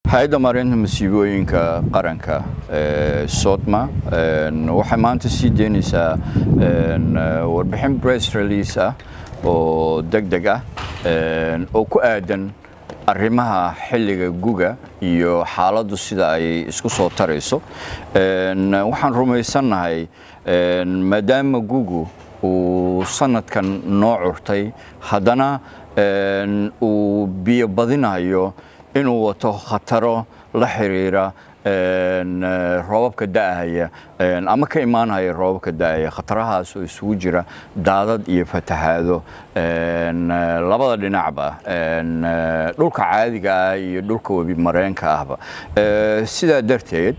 hay-adda maareynta masiibooyinka qaranka sodma waxay maanta sii deynaysaa warbixin press release ah oo deg deg ah oo ku aadan arrimaha xilliga guga iyo xaaladdu sida ay isku soo tarayso waxaan rumaysannahay maadaama gugu uu sanadkan noo curtay haddana uu biyo badinayo inuu wato khataro la xiriira roobabka da'ahaya ama ka imaanaya roobabka da'ahaya khatarahaas oo isugu jira daadad iyo fatahaado labada dhinacba dhulka caadiga ah iyo dhulka webi mareenka ahba sidaa darteed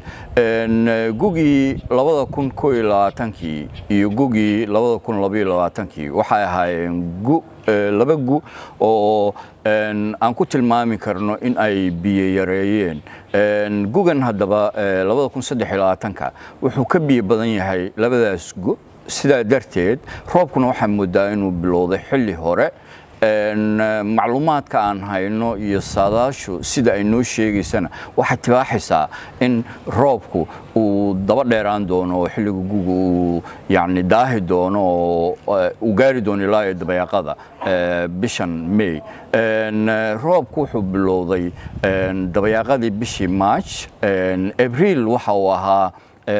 gugii labada kun koo iyo labaatankii iyo gugii labada kun labaiyo labaatankii waxay ahaayeen gu laba gu oo aan ku tilmaami karno in ay biyo yareeyeen gugan haddaba labada kun saddex iyo labaatanka wuxuu ka biyo badan yahay labadaas gu sidaa darteed roobkuna waxaa moodaa inuu bilowday xilli hore macluumaadka aan hayno iyo saadaashu sida ay noo sheegaysana waxay tibaaxaysaa in roobku uu daba dheeraan doono oo xilliga guga uu yani daahi doono oo uu gaari doono ilaa iyo dabayaaqada bishan may roobku wuxuu bilowday dabayaaqadii bishii march abriil waxa uu ahaa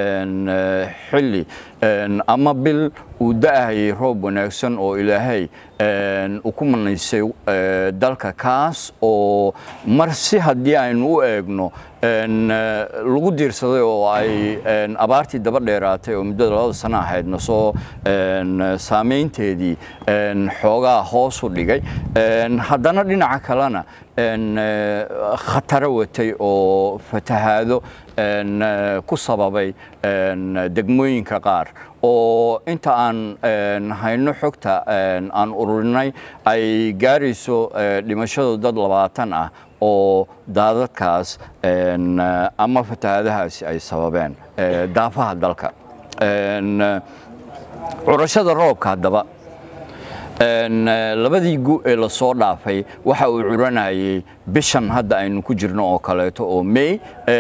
xilli ama bil uu da'ahayay roob wanaagsan oo ilaahay uu ku manaysay dalka kaas oo mar si haddii aynu u eegno lagu diirsaday oo ay abaartii daba dheeraatay oo muddada labada sano ahaydna soo saameynteedii xoogaa hoos u dhigay haddana dhinaca kalena khataro watay oo fatahaado ku sababay degmooyinka qaar oo inta aan hayno xogta aan ururinay ay gaarayso dhimashadu dad labaatan ah oo daadadkaas ama fatahaadahaasi ay sababeen daafaha dalka curashada roobka haddaba labadii gu ee lasoo dhaafay waxa uu curanayay bishan hadda aynu ku jirno oo kaleeto oo may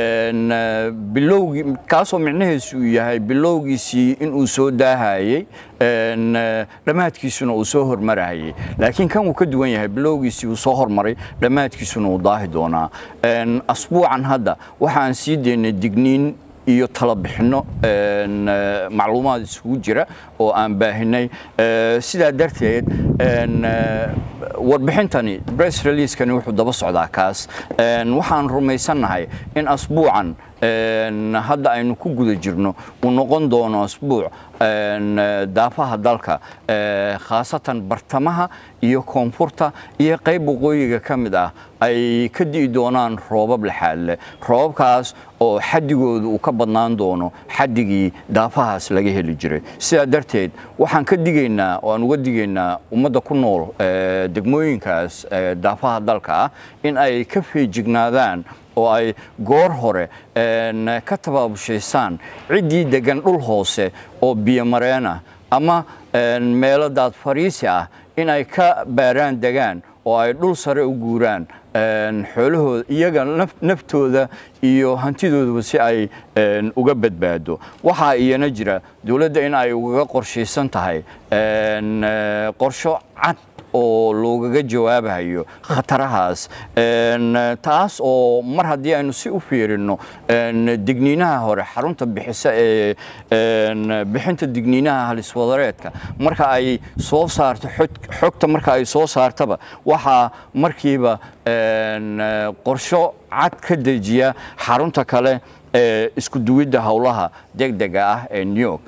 bilowgii kaasoo micnaheesu uu yahay bilowgiisii inuu soo daahayey dhammaadkiisuna uu soo hormarayay laakiin kan uu ka duwan yahay bilowgiisii uu soo hormaray dhammaadkiisuna uu daahi doonaa asbuucan hadda waxaan sii daynay digniin iyo tala bixinno macluumaad isugu jira oo aan baahinay sidaa darteed warbixintani bress releasekani wuxuu daba socdaa kaas waxaan rumaysannahay in asbuucan hadda aynu ku guda jirno uu noqon doono asbuuc daafaha dalka khaasatan bartamaha iyo koonfurta iyo qayb waqooyiga ka mid ah ay ka di'i doonaan roobab laxaadle roobabkaas oo xadigooda uu ka badnaan doono xadigii daafahaas laga heli jiray sidaa darteed waxaan ka digaynaa oo aan uga digaynaa ummadda ku nool degmooyinkaas daafaha dalka ah in ay ka feejignaadaan oo ay goor hore ka tabaabushaysaan ciddii degan dhul hoose oo biyomareenah ama meelo daad fariisi ah in ay ka baaraan degaan oo ay dhul sare u guuraan xoolahooda iyaga naftooda iyo hantidoodaba si ay uga badbaado waxaa iyana jira dowladda in ay ugaga qorshaysan tahay qorsho cad oo loogaga jawaabayo khatarahaas taas oo mar haddii aynu si u fiirino digniinaha hore xarunta bixisa ee bixinta digniinaha haliswadareedka marka ay soo saarto xogta marka ay soo saartaba waxaa markiiba qorsho cad ka dejiya xarunta kale ee isku duwidda howlaha degdega ah ee new york